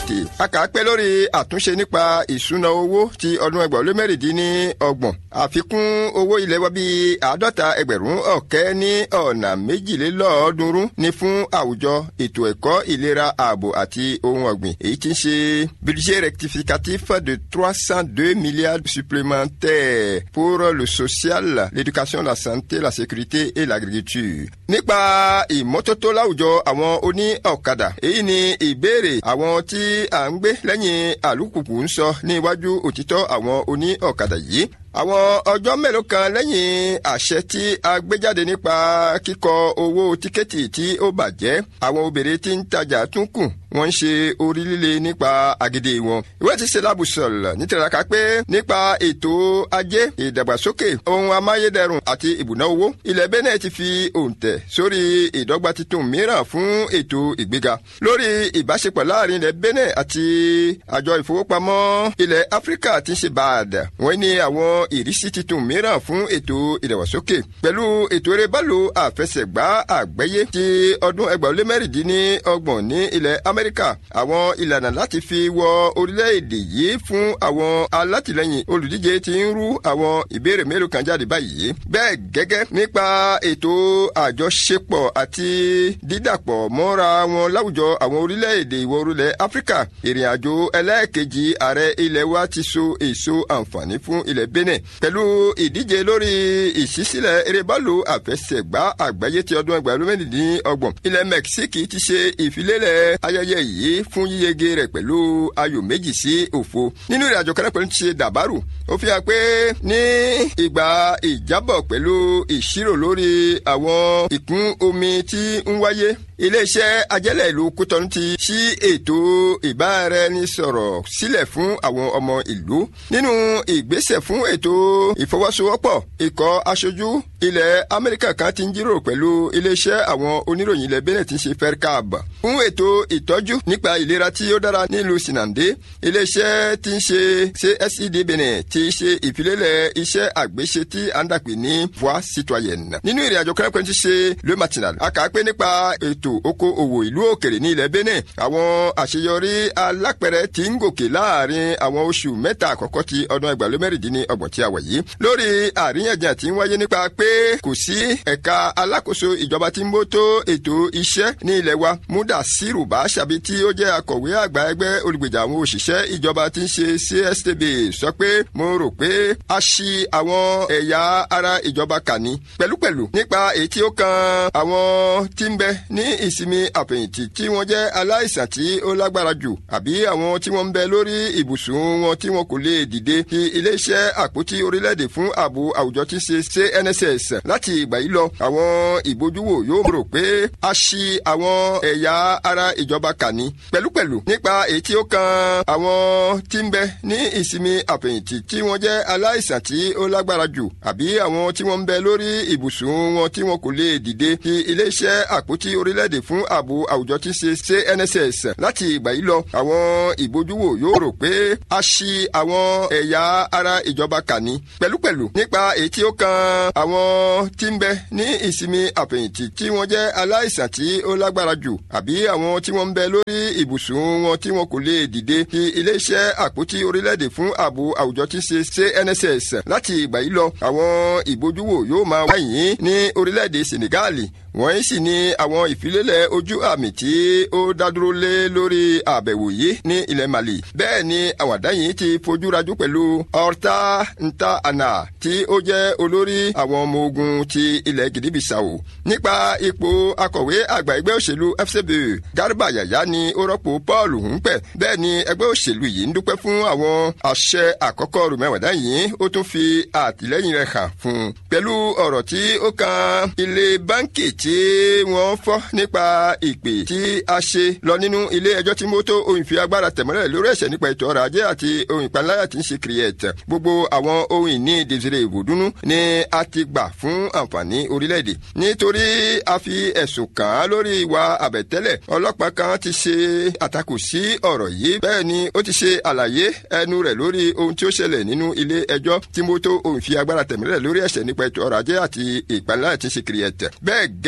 tètè. a kà á pé lórí àtúnṣe nípa ìṣúná owó ti ọdún ẹgbàá ó lé mẹ́rìndínlọ́gbọ̀n àfikún owó ilé wa bíi àádọ́ta ẹgbẹ̀rún ọ̀kẹ́ ní ọ̀nà méjìlélọ́ọ̀ọ́dúnrún ní fún àwùjọ ètò ẹ̀kọ́ ìlera ààbò àti ohun ọ̀gbìn èyí tí ń ṣe budget rectificatif de trois cent deux milliards supplémentaires pour le social l'éducation la santé la sécurité et l'agriculture. nípa ìmọ́tótó láwùjọ àwọn oní ọ̀kadà èyí ni ìbéèrè àwọn tí à ń gbé lẹ́yìn àlùkùkù ń sọ ní iwájú òtítọ́ àwọn oní ọ̀kadà yìí àwọn ọjọ́ mélòó kan lẹ́yìn àṣẹ tí a gbé jáde nípa kíkọ owó tíkẹ́ẹ̀tì tí ó bàjẹ́ àwọn obìnrin tí ń tajà tún kù wọ́n ń ṣe orí líle nípa agídí wọn. ìwé ti ṣe lábùsọ̀lọ̀ nítoraka pé nípa ètò ajé ìdàgbàsókè ohun amáyédẹrùn àti ìbùná owó ilẹ̀ Benin ti fi òǹtẹ̀ sórí ìdọ́gba titun mìíràn fún ètò ìgbéga lórí ìbáṣepọ̀ láàrin ilẹ̀ Benin àti àjọ ìfowópamọ́ ilẹ̀ Áfíríkà tí ń ṣe báàdà wọ́n ní àwọn ìrísí titun mìíràn fún ètò ìdàgbàsókè pẹ̀lú ètò eré bálò àfẹsẹ̀gbá àgbáyé ti ọdún ẹgbàá ó lé mẹ́rìndínlọ́gbọ̀n ní ilẹ̀ Amẹ́ríkà àwọn ìlànà láti fi wọ orílẹ̀-èdè yìí fún àwọn alátìlẹyìn olùdíje ti ń rú àwọn ìbéèrè mélòó kan jáde báyìí bẹ́ẹ̀ gẹ́gẹ́ nípa ètò àjọṣepọ̀ àti dídàpọ̀ mọ́ra wọn láwùjọ àwọn orílẹ̀-èdè ìwọ̀ orílẹ̀ Áfíríkà ìrìn àjò ẹlẹ́ẹ̀kejì ààrẹ ilẹ̀ wa ti so èso àǹfààní fún ilẹ̀ Benin pẹ̀lú ìdíje lórí ìṣísílẹ̀ erébálò àfẹsẹ̀gbá àgbáyé ti ọdún ẹgbẹ̀rún mẹ́rìndínlọ́gbọ̀n ilẹ̀ Mẹ́kísíkì ti ṣe ìfilélẹ̀ ayẹyẹ yìí fún yíyege rẹ̀ pẹ̀lú ayò méjì sí òfo nínú ìrìn àjò kan pẹ̀lú ti ṣe dàbárù ó fi hàn pé ní ìgbà ìjábọ̀ pẹ̀lú ìṣirò lórí àwọn ìkún omi tí ń wáyé iléeṣẹ́ ajẹ́lẹ̀ ìlú Kútọ́nù ti ṣí ètò ìbáraẹnisọ̀rọ̀ sílẹ̀ fún àwọn ọmọ ìlú nínú ìgbésẹ̀ fún ètò ìfọwọ́sowọ́pọ̀ ikọ̀ aṣojú ilẹ̀ Amẹ́ríkà kan ti ń jíròrò pẹ̀lú iléeṣẹ́ àwọn oníròyìn ilẹ̀ Benin tí ń ṣe fercab fún ètò ìtọ́jú nípa ìlera tí ó dára nílùú Sinande iléeṣẹ́ tí ń ṣe CSED Benin ti ṣe ìfilélẹ̀ iṣẹ́ àgbéṣe tí à ń dàpè ní voie citoyenne nínú ìrìn àjò kẹ́rẹ́kẹ́rẹ́ ti ṣe le matinal a kà á pé nípa ètò oko òwò ìlú òkèrè ní ilẹ̀ Benin àwọn àṣeyọrí alápẹ̀rẹ̀ tí ń gòkè láàrin àwọn oṣù mẹ́ta àkọ́kọ́ ti ọdún ẹgbàá mẹ́rìndínlọ́gbọ̀n tí a wà yìí lórí àríyànjiyàn tí ń wáyé nípa pé kò sí ẹ̀ka alákòóso ìjọba tí ń bótó ètò iṣẹ́ ní ilẹ̀ wa Mudasiru Bashabi tí ó jẹ́ akọ̀wé àgbà ẹgbẹ́ olùgbèjà àwọn òṣìṣẹ́ ìjọba tí ń ṣe CSTB sọ pé mo rò pé a ṣì àwọn ẹ̀yà ara ìjọba kà ní pẹ̀lúpẹ̀lú nípa èyí tí ó kan àwọn tí ń bẹ ní ìsinmi àfẹ̀yìntì tí wọ́n jẹ́ aláìsàn tí ó lágbára jù àbí àwọn tí wọ́n ń bẹ lórí ibùsùn wọn tí wọn kò lè dìde ti iléeṣẹ́ àpótí orílẹ̀-èdè fún ààbò àwùjọ tí ń ṣe CNSS láti ìgbà yìí lọ àwọn ìbojúwò yóò rò pé a ṣì àwọn ẹ̀yà ara ìjọba kà ní pẹ̀lúpẹ̀lú nípa èyí tí ó kan àwọn tí ń bẹ ní ìsinmi àfẹ̀yìntì tí wọ́n jẹ́ aláìsàn tí ó lágbára jù àbí àwọn tí wọ́n ń bẹ lórí ibùsùn wọn tí wọn kò lè dìde ti iléeṣẹ́ àpótí orílẹ̀-èdè fún ààbò àwùjọ tí ń ṣe CNSS láti ìgbà yìí lọ àwọn ìbojúwò yóò rò pé a ṣì àwọn ẹ̀yà ara ìjọba kà ní pẹ̀lúpẹ̀lú nípa èyí tí ó kan àwọn tí ń bẹ ní ìsinmi àfẹ̀yìntì tí wọ́n jẹ́ aláìsàn tí ó lágbára jù àbí àwọn tí wọ́n ń bẹ lórí ibùsùn wọn tí wọn kò lè dìde ti iléeṣẹ́ àpótí orílẹ̀-èdè fún ààbò àwùjọ tí ń ṣe CNSS láti ìgbà yìí lọ àwọn ìbojúwò yóò máa wáyé ní orílẹ̀-èdè Senegal wọ́n sì ní àwọn ìfilélẹ̀ ojú àmì tí ó dádúró lé lórí àbẹ̀wò yìí ní ilẹ̀ Mali bẹ́ẹ̀ ni àwàdá yìí ti fojú rajú pẹ̀lú Horta Nta Ana tí ó jẹ́ olórí àwọn ọmọ ogun ti ilẹ̀ Gìdíbìsàwò nípa ipò akọ̀wé àgbà ẹgbẹ́ òṣèlú FCB Garba Yaya ni ó rọ́pò Paul Humpẹ bẹ́ẹ̀ ni ẹgbẹ́ òṣèlú yìí ń dúpẹ́ fún àwọn àṣẹ àkọ́kọ́ rùmẹ̀wàdá yìí ó tún fi àtìlẹ́yìn rẹ̀ hàn fún un pẹ̀lú ọ̀rọ̀ tí ó kan ilé báńkì tí wọ́n fọ́ nípa ìpè tí a ṣe lọ nínú ilé ẹjọ́ tí mo tó ohun ìfi agbára tẹ̀mọ́lẹ̀ lórí ẹ̀ṣẹ̀ nípa ètò ọrọ̀ ajé àti ohun ìpalára tí ń ṣe kìrìẹ̀tì gbogbo àwọn ohun ìní Desire Ìbòdúnú ni a ti gbà fún àǹfààní orílẹ̀-èdè nítorí a fi ẹ̀sùn kàn án lórí ìwà àbẹ̀tẹ́lẹ̀ ọlọ́pàá kan ti ṣe àtakò sí ọ̀rọ̀ yìí bẹ́ẹ̀ ni ó ti ṣe àlàyé ẹnu rẹ̀ lórí ohun tí ó ṣẹlẹ̀ nínú ilé ẹjọ́ tí mo tó ohun ìfi agbára tẹ̀mọ́lẹ̀ lórí ẹ̀ṣẹ̀ nípa ètò ọrọ̀ ajé àti ìpalára tí ń ṣe kìrìẹ̀tì bẹ́ẹ̀ gẹ́gẹ́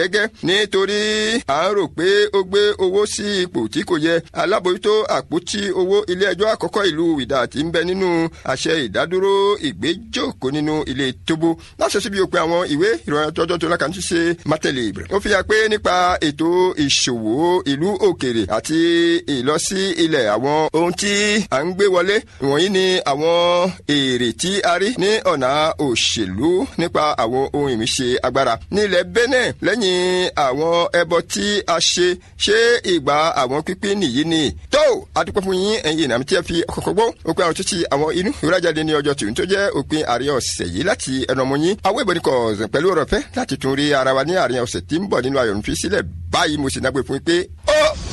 gẹ́gẹ́ nítorí à ń rò pé ó gbé owó sí ipò tí kò yẹ alábòójútó àpótí owó ilé ẹjọ́ àkọ́kọ́ ìlú wìdà tí ń bẹ nínú àṣẹ ìdádúró ìgbéjókòó nínú ilé tóbó láṣẹ síbi òpin àwọn ìwé ìròyìn tọjọ́ tó lákàntí ṣe mátẹ̀lẹ̀ ìbẹ̀rẹ̀. ó fi hàn pé nípa ètò ìṣòwò ìlú òkèrè àti ìlọsí ilẹ̀ àwọn ohun tí à ń gbé wọlé wọ̀nyí ni àwọn èrè tí a rí ní ọ̀nà òṣèlú nípa àwọn ohun ìmíṣe agbára ní ilẹ̀ Benin lẹ́yìn àwọn ẹbọ tí a ṣe ṣé ìgbà àwọn pípín nìyí ni tó adúpẹ́ fún yín ẹ̀yin ìnàmí tí ẹ fi ọkọ̀ gbọ́ òpin àwọn títí àwọn inú ìwúrájáde ní ọjọ́ tòun tó jẹ́ òpin àárín ọ̀sẹ̀ yìí láti ẹnu ọmọ yín àwọn ìbọn kọ̀ pẹ̀lú ọ̀rọ̀ fẹ́ láti tún rí ara wa ní àárín ọ̀sẹ̀ tí ń bọ̀ nínú ayọ̀ ń fi sílẹ̀ báyìí mo sì nágbé fún yín pé ó